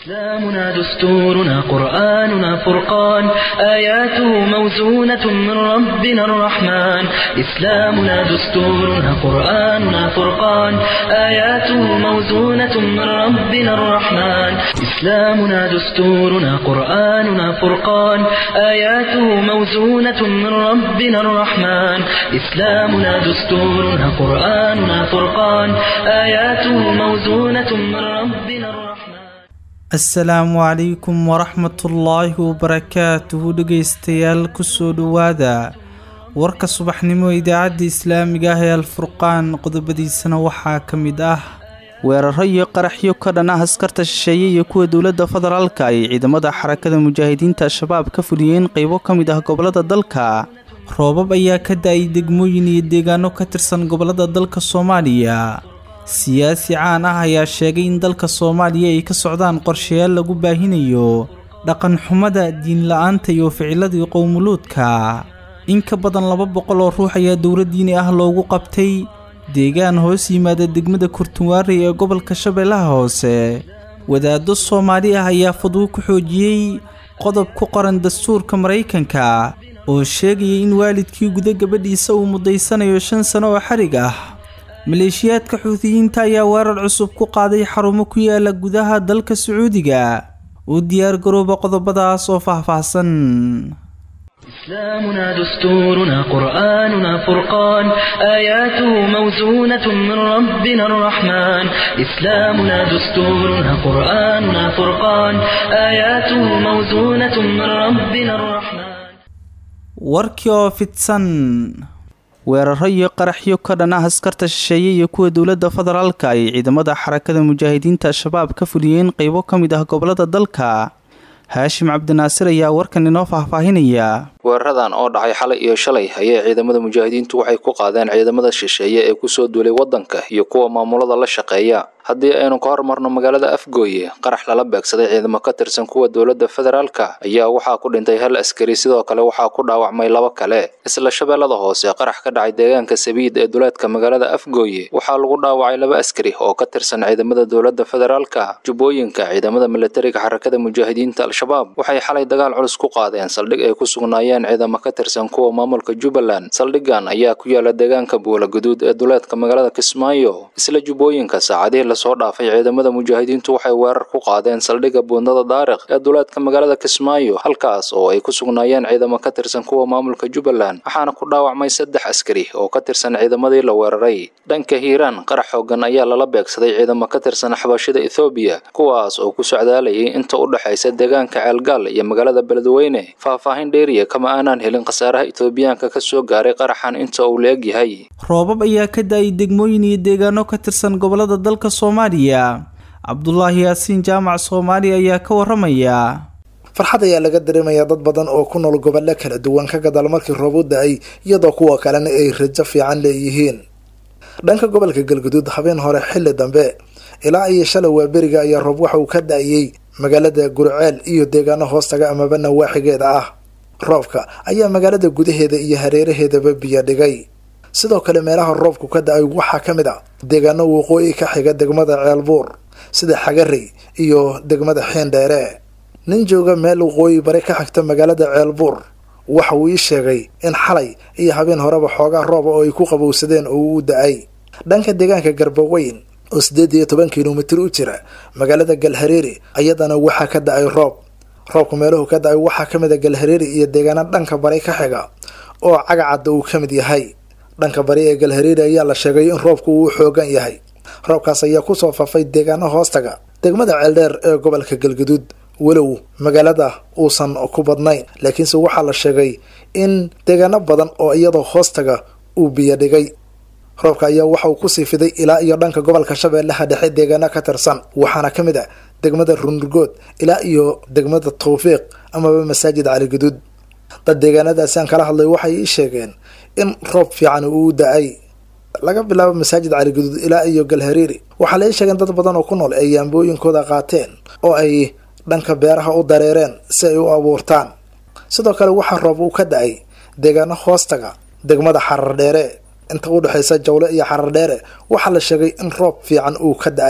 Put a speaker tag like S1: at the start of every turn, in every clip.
S1: إسلامنا دستورنا قرآننا فرقان آياته موزونة من ربنا الرحمن إسلامنا دستورنا قرآننا فرقان آياته موزونة من ربنا الرحمن إسلامنا دستورنا قرآننا فرقان آياته موزونة من ربنا الرحمن إسلامنا دستورنا قرآننا فرقان آياته موزونة من ربنا الرحمن
S2: asalaamu calaykum waraxmatullaahi wabarakaatuhu dhegaystayaal kusoo dhowaada warka subaxnimo idaacadda islaamiga ah ee alfurqaan qodobadiisana waxaa ka mid ah weeraro iyo qaraxyo ka dhan ah askarta shisheeye iyo kuwa dowladda federaalka ay ciidamada xarakada mujaahidiinta al-shabaab ka fuliyeen qaybo ka mid ah gobollada dalka roobab ayaa ka da-ay degmooyin iyo deegaano ka tirsan gobollada dalka soomaaliya siyaasi caan ah ayaa sheegay in dalka soomaaliya ay ka socdaan qorshayaal lagu baahinayo dhaqanxumada diinla-aanta iyo ficiladii qowmuluudka in ka badan laba boqol oo ruux ayaa dowla diini ah loogu qabtay deegaan hoos yimaada degmada kurtunwaarey ee gobolka shabeellaha hoose wadaaddo soomaali ah ayaa fadwo ku xoojiyey qodob ku qoran dastuurka maraykanka oo sheegaya in waalidkii guda gabadhiisa uu mudaysanayo shan sano oo xarig ah maleeshiyaadka xuutiyiinta ayaa weerar cusub ku qaaday xarumo ku yaala gudaha dalka sacuudiga uu diyaar garooba qodobadaas oo faahfaahsan
S1: إسلامنا دستورنا قرآننا فرقان آياته موزونة من ربنا الرحمن إسلامنا دستورنا قرآننا فرقان آياته موزونة من ربنا الرحمن
S2: warkii oo fidsan weeraro iyo qaraxyo ka dhan ah askarta shisheeye iyo kuwa dowladda federaalka ay ciidamada xarakada mujaahidiinta al-shabaab ka fuliyeen qaybo ka mid ah gobollada dalka haashim cabdinaasir ayaa warkan inoo faahfaahinaya
S3: weeraradan oo dhacay xalay iyo shalay ayay ciidamada mujaahidiintu waxay ku qaadeen ciidamada shisheeye ee kusoo duulay waddanka iyo kuwa maamulada la shaqeeya haddii aynu ka hormarno magaalada afgooye qarax lala beegsaday ciidamo ka tirsan kuwa dowladda federaalka ayaa waxaa ku dhintay hal askari sidoo kale waxaa ku dhaawacmay laba kale isla shabeellada hoose qarax ka dhacay deegaanka sabiid ee duleedka magaalada afgooye waxaa lagu dhaawacay laba askari oo ka tirsan ciidamada dowladda federaalka jubbooyinka ciidamada milatariga xarakada mujaahidiinta al-shabaab waxay xalay dagaal culus ku qaadeen saldhig ay ku sugnaayeen ciidamo ka tirsan kuwa maamulka jubbaland saldhigan ayaa ku yaala deegaanka buula guduud ee duleedka magaalada kismaayo isla jubbooyinka saacadihii lasoo dhaafay ciidamada mujaahidiintu waxay weerar ku qaadeen saldhigga buundada daariq ee duleedka magaalada kismaayo halkaas oo ay ku sugnaayeen ciidamo ka tirsan kuwa maamulka jubbaland waxaana ku dhaawacmay saddex askari oo ka tirsan ciidamadii la weeraray dhanka hiiraan qarax xoogan ayaa lala beegsaday ciidamo ka tirsan xabashida ethoobiya kuwaas oo ku socdaalayay inta u dhexaysa deegaanka ceelgaal iyo magaalada beledweyne faahfaahin dheeriya kama aanaan helin khasaaraha etoobiyaanka ka soo gaaray qaraxan inta uu la eg yahay
S2: roobab ayaa ka da-ay degmooyin iyo deegaano ka tirsan gobollada dalka soomaaliya cabdulaahi yaasiin jaamac soomaaliya ayaa ka waramaya
S4: farxad ayaa laga dareemayaa dad badan oo ku nool gobollo kala duwan ka gadaal markii roob u da-ay iyadoo kuwa kalena ay rajo fiican leeyihiin dhanka gobolka galguduud habeen hore xilli dambe ilaa iyo shalay waa beriga ayaa roob waxa uu ka da-ayey magaalada gurceel iyo deegaano hoostaga amaba nawaaxigeeda ah roobka ayaa magaalada gudaheeda iyo hareeraheedaba biyo dhigay sidoo kale meelaha roobku ka da-ay waxaa ka mid a deegaano waqooyi ka xiga degmada ceelbuur sida xagarey iyo degmada xiindheere nin jooga meel waqooyi bari ka xigta magaalada ceelbuur waxa uu ii sheegay in xalay iyo habeen horeba xoogaa rooba oo ay ku qabowsadeen oo uu da-ay dhanka deegaanka garbaweyn oo siddeed iyo toban kilomitir u jira magaalada galhareeri ayadana waxaa ka da-ay roob roobku meeluhu ka da-ay waxaa ka mid a galhareeri iyo deegaano dhanka bari ka xiga oo cagacadda uu ka mid yahay dhanka bari ee galhareeri ayaa la sheegay in roobku uu xoogan yahay roobkaas ayaa kusoo fafay deegaano hoostaga degmada ceeldheer ee gobolka galguduud walow magaalada uusan ku badnayn laakiinse waxaa la sheegay in deegaano badan oo iyadoo hoostaga uu biyo dhigay roobka ayaa waxa uu kusii fiday ilaa iyo dhanka gobolka shabeellaha dhexe deegaano ka tirsan waxaana ka mid a degmada runurgood ilaa iyo degmada tawfiiq amaba masaajid cali guduud dad deegaanadaasi aan kala hadlay waxay ii sheegeen in roob fiican uu da-ay laga bilaabo masaajid cali guduud ilaa iyo galhareeri waxaa la ii sheegeen dad badan oo ku nool ay yaambooyinkooda qaateen oo ay dhanka beeraha u dareereen si ay u abuurtaan sidoo kale waxaa roob uu ka da-ay deegaano hoostaga degmada xarar dheere inta u dhexaysa jawle iyo xarar dheere waxaa la sheegay in roob fiican uu ka da-ay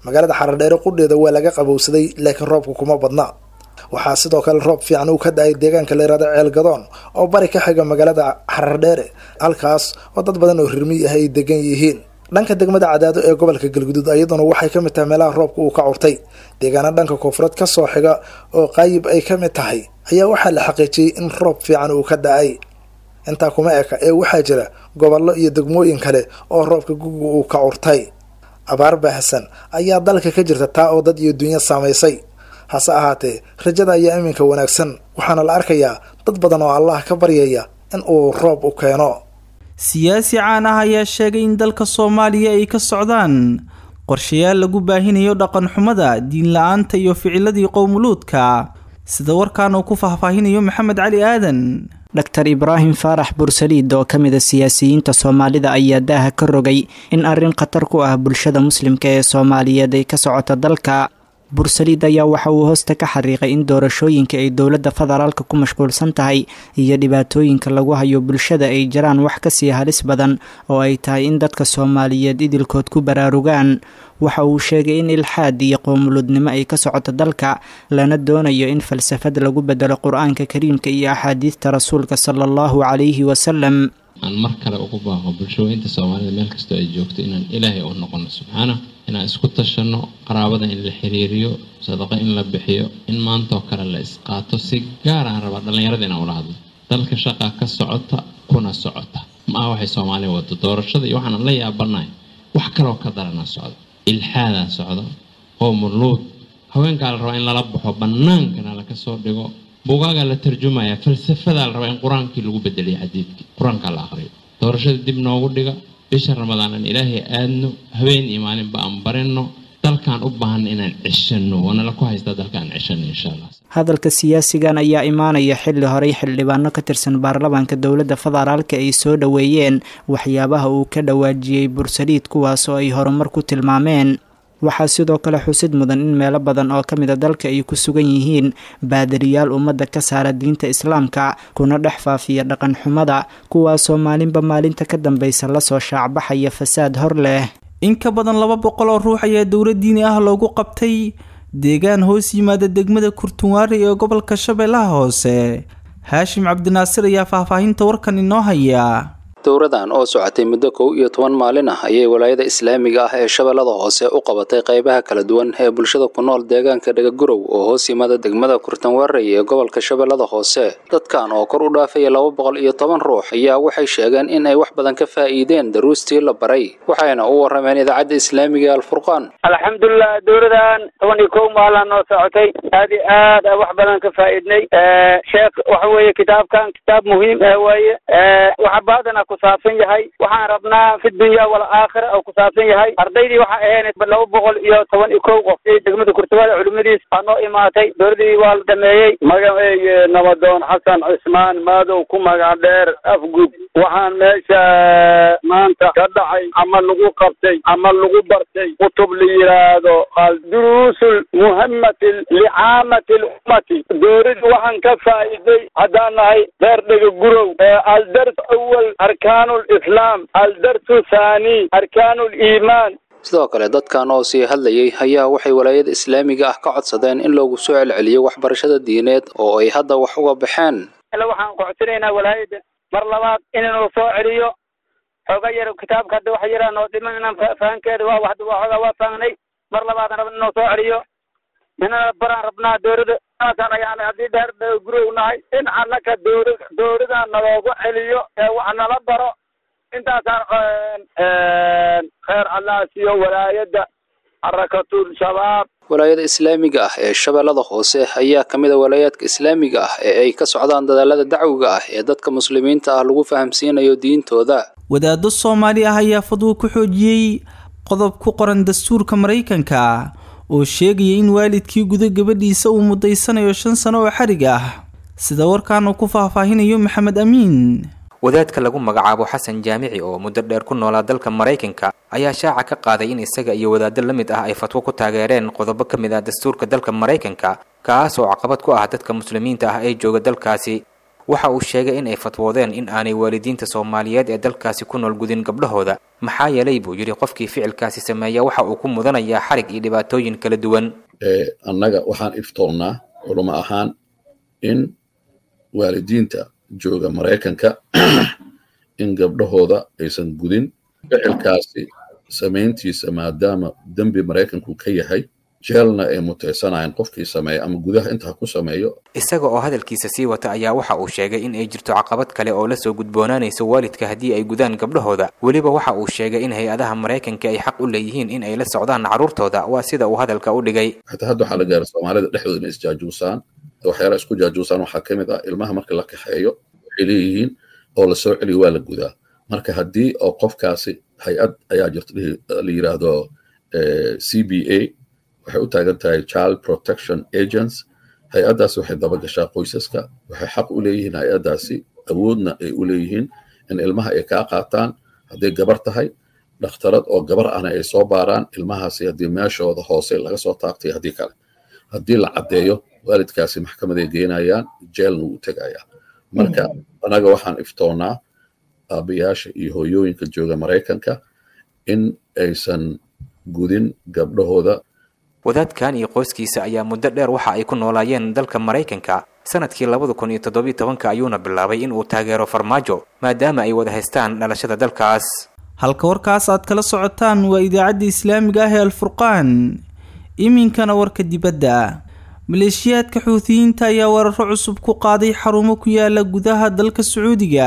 S4: magaalada xaradheere qudheeda waa laga qabowsaday laakiin roobka kuma badna waxaa sidoo kale roob fiican uu ka da-ay deegaanka la yihahdo ceelgadoon oo bari ka xiga magaalada xarardheere halkaas oo dad badan oo rirmiy ah ay degan yihiin dhanka degmada cadaado ee gobolka galguduud iyaduna waxay ka mid tahay meelaha roobka uu ka curtay deegaana dhanka koonfureed kasoo xiga oo qaayib ay ka mid tahay ayaa waxaa la xaqiijiyey in roob fiican uu ka da-ay intaa kuma eka ee waxaa jira gobollo iyo degmooyin kale oo roobka guga uu ka curtay abaar baahsan ayaa dalka ka jirta taa oo dad iyo dunya saamaysay hase ahaatee rajada ayaa iminka wanaagsan waxaana la arkayaa dad badan oo allah ka baryaya in uu roob u keeno
S2: siyaasi caan ah ayaa sheegay in dalka soomaaliya ay ka socdaan qorshayaal lagu baahinayo dhaqanxumada diin la-aanta iyo ficiladii qowmuluudka sida warkan uu ku faahfaahinayo maxamed cali aadan
S5: dor ibraahim faarax bursaliid oo ka mid a siyaasiyiinta soomaalida ayaa daaha ka rogay in arrin khatar ku ah bulshada muslimka ee soomaaliyeed ay ka socoto dalka bursaliid ayaa waxa uu hoosta ka xariiqay in doorashooyinka ay dowladda federaalka ku mashquulsan tahay iyo dhibaatooyinka lagu hayo bulshada ay jiraan wax kasii halis badan oo ay tahay in dadka soomaaliyeed idilkood ku baraarugaan waxa uu sheegay in ilxaad iyo qoomuludnimo ay ka socoto dalka lana doonayo in falsafad lagu bedelo qur-aanka kariimka iyo axaadiista rasuulka sala allahu calayhi wasalam
S6: aan mar kale ugu baaqo bulshooyinta soomaalida meel kastoo ay joogto inaan ilaahay u noqono subxaana inaan isku tashanno qaraabada in la xiriiriyo sadaqo in la bixiyo in maantaoo kale la isqaato si gaar aan rabaa dhallinyarada inaan ula hadlo dalka shaqaa ka socota kuna socota ma aha waxay soomaaliya wado doorashada iyo waxaan la yaabanahay wax kaloo ka daranaa socda ilxaadaa socda qoomuluud haweenkaa la rabaa in lala baxo bannaankana laka soo dhigo buugaagaa la tarjumaya falsafadaa la rabaa in qur-aankii lagu bedeliyo xadiidkii qur-aankaa la aqriyo doorashada dib noogu dhiga bisha ramadaan aan ilaahay aadno habeen iyo maalinba aan barinno dalkaan u baahanna inaan ceshano waanala ku haystaa dalkaan ceshano insha allah
S5: hadalka siyaasigan ayaa imaanaya xilli horey xildhibaano ka tirsan baarlamaanka dowladda federaalka ay soo dhoweeyeen waxyaabaha uu ka dhawaajiyey bursaliid kuwaas oo ay horumar ku tilmaameen waxaa sidoo kale xusid mudan in meelo badan oo ka mida dalka ay ku sugan yihiin baadariyaal ummadda ka saara diinta islaamka kuna dhex faafiya dhaqan xumada kuwaasoo maalinba maalinta ka dambaysa lasoo shaacbaxaya fasaad hor leh
S2: in ka badan laba boqol oo ruux ayaa dowlad diini ah loogu qabtay deegaan hoos yimaada degmada kurtunwaari ee gobolka shabeellaha hoose haashim cabdinaasir ayaa faahfaahinta warkan inoo haya
S3: dowradan oo socotay muddo kow iyo toban maalin ah ayay walaayada islaamiga ah ee shabeellada hoose u qabatay qaybaha kala duwan ee bulshada ku nool deegaanka dhagagurow oo hoos yimaada degmada kurtanwaarey ee gobolka shabeellada hoose dadkan oo kor u dhaafaya laba boqol iyo toban ruux ayaa waxay sheegeen in ay wax badan ka faa'iideen daruustii la baray waxayna u warrameen idaacadda islaamiga ee alfurqaan
S7: alxamdulilah dowladan toban iyo kow maalaa noo socotay aad iyo aad a wax badan ka faa'iidnay sheekh waxa weeye kitaabkan kitaab muhiim ah waaye waxa baadana kusaabsan yahay waxaan rabnaa fi dunya walaakhira oo kusaabsan yahay ardaydii waxaa ahayn laba boqol iyo toban iyo kow qof degmada kurtuwaada culimadiis waa noo imaatay dowladii waa la dhameeyey
S8: magaceeye nabadoon xasan cismaan maadow ku magac dheer afgud waxaan meesha maanta ka dhacay ama lagu qabtay ama lagu bartay kutub la yidhaahdo alduruusul muhamati licaamati lummati dowladii waxaan ka faa'iiday haddaan nahay reer dhega gurow aldars awal arkaanu lislaam aldarsu thani arkaanu liimaan
S3: sidoo kale dadkan oo sii hadlayay ayaa waxay walaayada islaamiga ah ka codsadeen in loogu soo celceliyo waxbarashada diineed oo ay hadda wax uga baxeen
S7: waxaan ku codsanaynaa walaayada mar labaad inuu soo celiyo xooga yar kitaabka hadda waxa yaraa noo dhiman inaan fahankeeda waa hadda waa xoogaa waa fahanay mar labaad rab inuu soo celiyo inana baraan rabnaa dowladda aasaan ayaan haddii dheer gurow nahay in annaka dowla dowladan naloogu celiyo ee wax nala baro intaasaan kheer allah siiyo walaayadda xarakatul shabaab
S3: walaayada islaamiga ah ee shabeellada hoose ayaa ka mid a walaayaadka islaamiga ah ee ay ka socdaan dadaalada dacwiga ah ee dadka muslimiinta ah lagu fahamsiinayo diintooda
S2: wadaado soomaali ah ayaa fadwo ku xoojiyey qodob ku qoran dastuurka maraykanka oo sheegaya in waalidkii guda gabadhiisa uu mudaysanayo shan sano oo xarig ah sida warkan uu ku faahfaahinayo maxamed amiin
S9: wadaadka lagu magacaabo xasan jaamici oo muddo dheer ku noolaa dalka maraykanka ayaa shaaca ka qaaday in isaga iyo wadaado la mid ah ay fatwo ku taageereen qodobo ka mid ah dastuurka dalka maraykanka kaas oo caqabad ku ah dadka muslimiinta ah ee jooga dalkaasi waxa uu sheegay in ay fatwoodeen in aanay waalidiinta soomaaliyeed ee dalkaasi ku nool gudin gabdhahooda maxaa yeelay buu yidhi qofkii ficilkaasi sameeya waxa uu ku mudanayaa xarig iyo dhibaatooyin kala duwan
S10: annaga waxaan iftoonnaa culamo ahaan in waalidiinta jooga maraykanka in gabdhahooda aysan gudin ficilkaasi samayntiisa maadaama dembi maraykanku ka yahay jeelna ay mutaysanayaan qofkii sameeya ama gudaha intaa ku sameeyo
S9: isaga oo hadalkiisa sii wata ayaa waxa uu sheegay in ay jirto caqabad kale oo lasoo gudboonaanayso waalidka haddii ay gudaan gabdhahooda weliba waxa uu sheegay in hay-adaha maraykanka ay xaq u leeyihiin in ay la socdaan carruurtooda waa sida uu hadalka u dhigay
S10: xataa hadda waxaa la gaara soomaalida dhexdooda inay isjaajuusaan waxyaalaha isku jaajuusaan waxaa ka mid ah ilmaha marka la kaxeeyo waxay leeyihiin oo la soo celiyo waa la gudaa marka haddii oo qofkaasi hay-ad ayaa jirto la yidhaahdo c b a waxay u taagan tahay child protection agents hay-addaasi waxay dabagashaa qoysaska waxay xaq u leeyihiin hay-addaasi awoodna ay u leeyihiin in ilmaha ay kaa qaataan hadday gabar tahay dhakhtarad oo gabar ahna ay soo baaraan ilmahaasi haddii meeshooda hoose laga soo taabtay haddii kale haddii la caddeeyo waalidkaasi maxkamaday geynayaan jeelna wuu tegayaa marka anaga waxaan iftoonnaa aabayaasha iyo hooyooyinka jooga maraykanka in aysan gudin gabdhahooda
S9: wadaadkan iyo qoyskiisa ayaa muddo dheer waxa ay ku noolaayeen dalka maraykanka sanadkii labada kun iyo toddobiyo tobanka ayuuna bilaabay in uu taageero farmaajo maadaama ay wada haystaan dhalashada dalkaas
S2: halka warkaas aad kala socotaan waa idaacadda islaamiga ah ee alfurqaan iminkana warka dibadda maleeshiyaadka xuutiyiinta ayaa weeraro cusub ku qaaday xarumo ku yaala gudaha dalka sacuudiga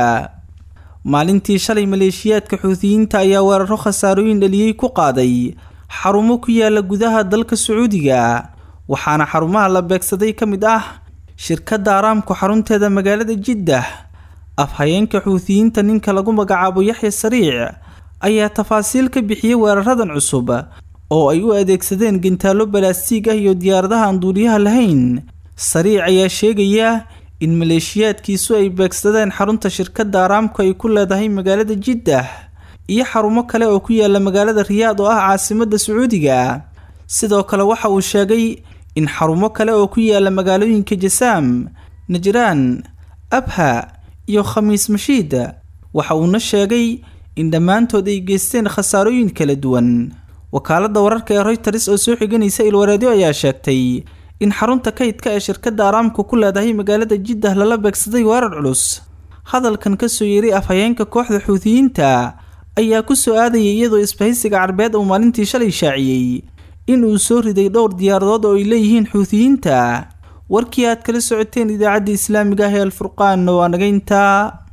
S2: maalintii shalay maleeshiyaadka xuutiyiinta ayaa weeraro khasaarooyin dhaliyey ku qaaday xarumo ku yaala gudaha dalka sacuudiga waxaana xarumaha la beegsaday ka mid ah shirkadda araamku xarunteeda magaalada jiddah afhayeenka xuutiyiinta ninka lagu magacaabo yaxya sariic ayaa tafaasiil ka bixiyey weeraradan cusub oo ay u adeegsadeen gintaallo balaastiig ah iyo diyaaradaha aan duuliyaha lahayn sariic ayaa sheegaya in maleeshiyaadkiisu ay beegsadeen xarunta shirkadda araamku ay ku leedahay magaalada jiddah iyo xarumo kale oo ku yaala magaalada riyaad oo ah caasimadda sacuudiga sidoo kale waxa uu sheegay in xarumo kale oo ku yaala magaalooyinka jasaam najraan abha iyo khamiis mashiid waxa uuna sheegay in dhammaantood ay geysteen khasaarooyin kala duwan wakaaladda wararka ee royters oo soo xiganaysa ilwareedyo ayaa sheegtay in xarunta kaydka ee shirkadda araamku ku leedahay magaalada jiddah lala beegsaday weerar culus hadalkan kasoo yeeray afhayeenka kooxda xuutiyiinta ayaa ku soo aadayay iyadoo isbahaysiga carbeed uu maalintii shalay shaaciyey in uu soo riday dhowr diyaaradood oo ay leeyihiin xuutiyiinta warkii aad kala socoteen idaacadda islaamiga ah ee alfurqaan oo anageynta